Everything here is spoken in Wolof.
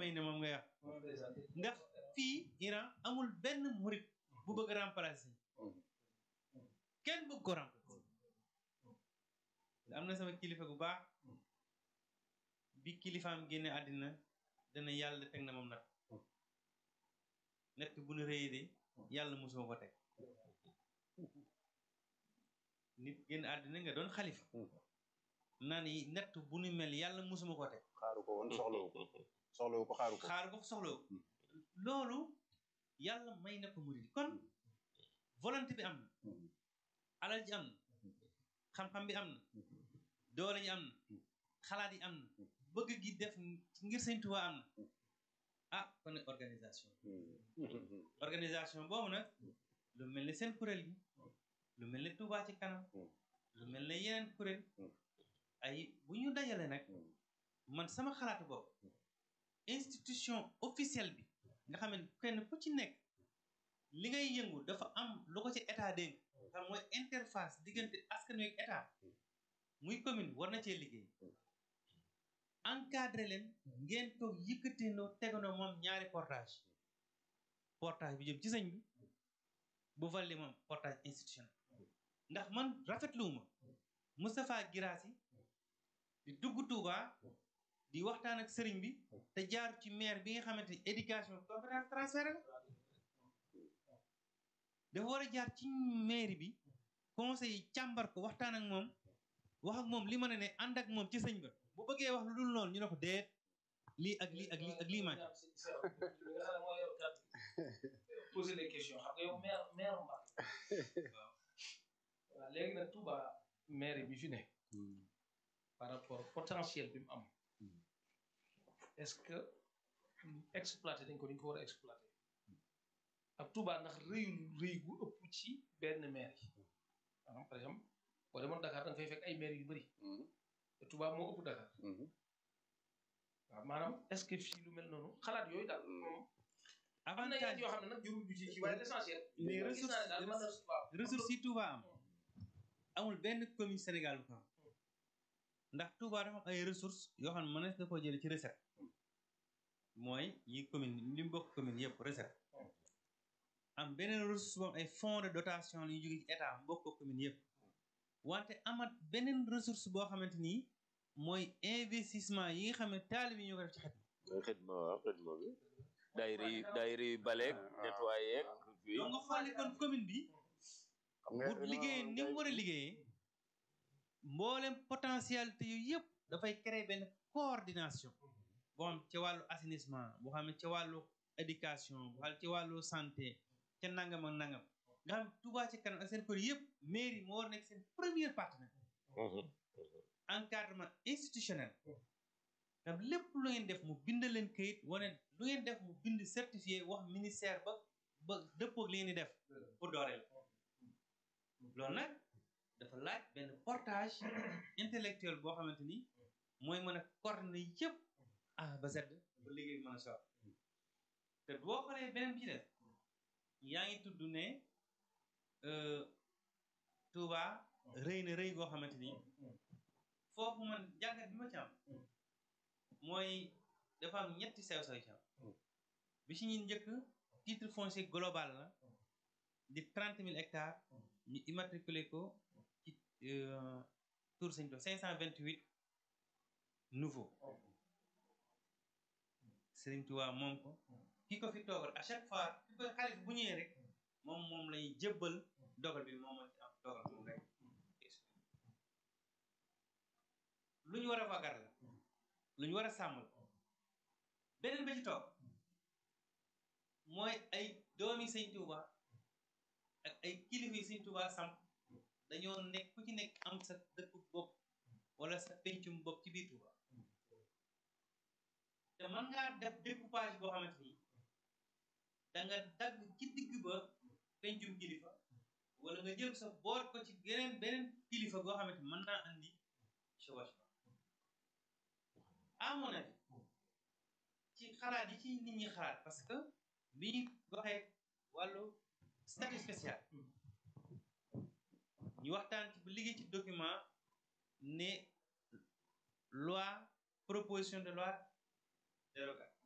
Khomeini moom ngay wax ndax fii Iran amul benn murit bu bëgg remplacer kenn bëgg ko remplacer am na sama kilifa gu baax bi kilifaam génne àddina dana yàlla teg na moom nag nett bu nu rëy de yàlla mosuma ko teg nit génn àddina nga doon xalifa naan yi nett bu nu mel yàlla mosuma ko teg xaaru ko woon soxlawu ko soxlawu ko xaaru ko xaar ko soxlawu loolu yàlla may na ko murid kon volonté bi am na alal ji am na xam-xam bi am na doole ji am na xalaat yi am na bëgg gi def ngir Sëñ Tuubaa am na ah kon nag organisation organisation boobu nag lu mel ni seen kuréel gi lu mel ni Tuubaa ci kanam lu mel ni yeneen kuréel ay bu ñu dajale nag man sama xalaatu bopp institution officielle bi nga xam ne kenn ku ci nekk li ngay yëngu dafa am lu ko ci état dénk xam mooy interface diggante askan wi ak état muy commune war na cee liggéey encadré leen ngeen toog yëkkatindoo tegandoo moom ñaari portage portage bi jëm ci sëñ bi bu valli moom portage institutionnel ndax man rafetluwuma Moustapha Guirassy di dugg Touba di waxtaan ak sëriñ bi te jaar ci maire bi nga xamante ni éducation compétence transféré la dafa war a jaar ci maire bi conseil yi càmbar ko waxtaan ak moom wax ak moom li ma ne ne ànd ak moom ci sëñ ba bu bëggee wax lu dul noonu ñu ne ko déet lii ak lii ak lii ak lii man poser des questions xam nga yow maire maire Mbacké waaw léegi nag Touba maire bi fi ne par rapport potentiel bi mu am est-ce que exploité dañ ko dañ ko war a exploité ak Touba ndax rëyul rëy gu ëpp ci benn maire yi maanaam par exemple boo demoon Dakar da nga fay fekk ay maire yu bëri te Touba moo ëpp Dakar waaw maanaam est-ce que fii lu mel noonu xalaat yooyu daal moom am na yeneen yoo xam ne nag jurul du ci ci waaye l'essentiel mais gis naa ne daal man waaw ressources yi Touba am amul benn commune Sénégal bu ko am ndax Touba dafa am ay ressources yoo xam ne mënees na koo jëlee ci recette mooy yi commune li mu bokk commune yëpp recette am beneen ressource boobu ay fonds de dotation la ñu jóge ci état mbokk ko commune yëpp wante amat beneen ressource boo xamante ni mooy investissement yi nga xam ne taalib yi ñoo ko def ci xet mooy xidma waaw xidma bi daayira yi daayira yi baleeg nettoyé ak fii donc nga xooli kon commune bi xam nga bu liggéeyee ni mu war a liggéeyee mboolem potentialité yooyu yëpp dafay créer benn coordination boo xam ci wàllu assainissement boo xam ne ci wàllu éducation boo xam ci wàllu santé ca nangam ak nangam nga xam Touba ci kanam ak seen kër yëpp mairie moo war nekk seen premier partenaire encadrement institutionnel tam lépp lu ngeen def mu bind leen kayit wane lu ngeen def mu bind certifié wax ministère ba ba dëppoog li ngeen di def pour dooreel loolu nag dafa laaj benn portage intellectuel boo xamante ni mooy mën a coordonner yëpp A ba Z ba liggéey mën a sor te boo xoolee beneen bi ci def yaa ngi tudd ne Touba rëy na rëy goo xamante ni foofu man jàngat bi ma ci am mooy dafa am ñetti sew-sew ci am bi ci ñun njëkk titre foncier global la di trente mille hectares ñu immatriculé ko ci Tour Sëñ Tuubaa cinq cent vingt huit nouveau Sëriñ Tuubaa moom ko ki ko fi toogal à chaque fois ki koy xalif bu ñëwee rek moom moom lay jëbbal dogal bi moom moo ci am dogal moom rek lu ñu war a wagar la lu ñu war a sàmm la beneen ba ci toog mooy ay doomi Sëñ Tuubaa ak ay kilifa yi Sëñ Tuubaa samp dañoo nekk ku ci nekk am sa dëkku bopp wala sa pencum bopp ci biir Tuubaa te mën ngaa def découpage boo xamante ni da nga dagg ci digg ba pencum kilifa wala nga jël sa boor ko ci geneen beneen kilifa goo xamante ni mën naa andi chevauchement à mon avis ci xalaat yi ci nit ñi xalaat parce que bi ñu waxee wàllu statut spécial ñu waxtaan ci ba liggéey ci document ne loi proposition de loi dérogatoire